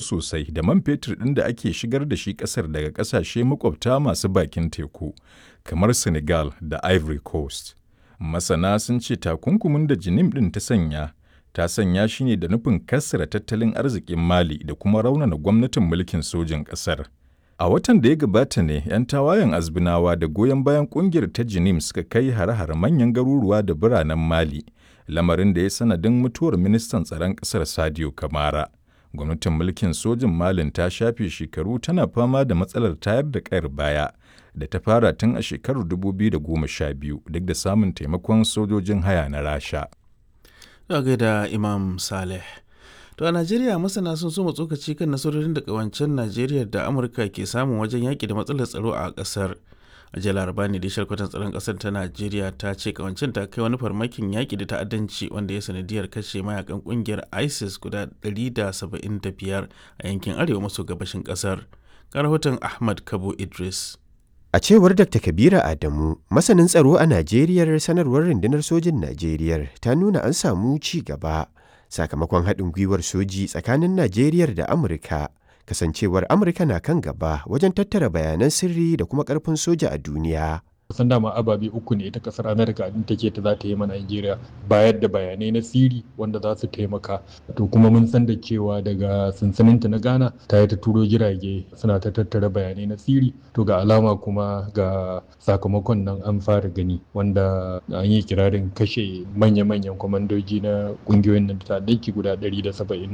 sosai da man fetur ɗin da ake shigar da shi ƙasar daga ƙasashe makwabta masu bakin teku, kamar Senegal da Ivory Coast. Masana sun ce takunkumin da Jinim ɗin ta sanya, ta sanya shi ne da nufin kassara tattalin arzikin Mali da kuma raunana gwamnatin mulkin sojin ƙasar. A watan da ya gabata ne 'yan tawayen azbinawa da goyon bayan ƙungiyar ta Jinim suka kai hare-hare manyan garuruwa da biranen Mali, lamarin da ya sanadin mutuwar ministan tsaron ƙasar Sadio Kamara. Gwamnatin mulkin sojin Malin ta shafe shekaru tana fama da matsalar tayar da ƙayar baya da ta fara tun a shekarar 2012 duk da samun taimakon sojojin haya na Rasha. Daga da Imam Saleh. To a Najeriya masana sun so tsokaci kan nasarorin da kawancen Najeriya da Amurka ke samun wajen yaƙi da matsalar tsaro a ƙasar. A jiya laraba ne da shalkwatan tsaron ƙasar ta Najeriya ta ce kawancen ta kai wani farmakin yaƙi da ta'addanci wanda ya sanadiyar kashe mayakan ƙungiyar ISIS guda 175 a yankin arewa maso gabashin ƙasar. Ga rahoton Ahmad Kabo Idris. A cewar Dr. Kabira Adamu, masanin tsaro a Najeriya sanarwar rundunar sojin Najeriya ta nuna an samu ci gaba sakamakon haɗin gwiwar soji tsakanin Najeriya da Amurka. Kasancewar Amurka na kan gaba wajen tattara bayanan sirri da kuma ƙarfin soja a duniya. kusan dama ababe uku ne ita kasar amerika din take ta za ta yi ma nigeria bayar da bayanai na siri wanda za su taimaka to kuma mun san da cewa daga sansaninta na ghana ta yi ta turo jirage suna ta tattara bayanai na siri to ga alama kuma ga sakamakon nan an fara gani wanda an yi kirarin kashe manya-manyan kwamandoji na kungiyoyin nan ta guda 170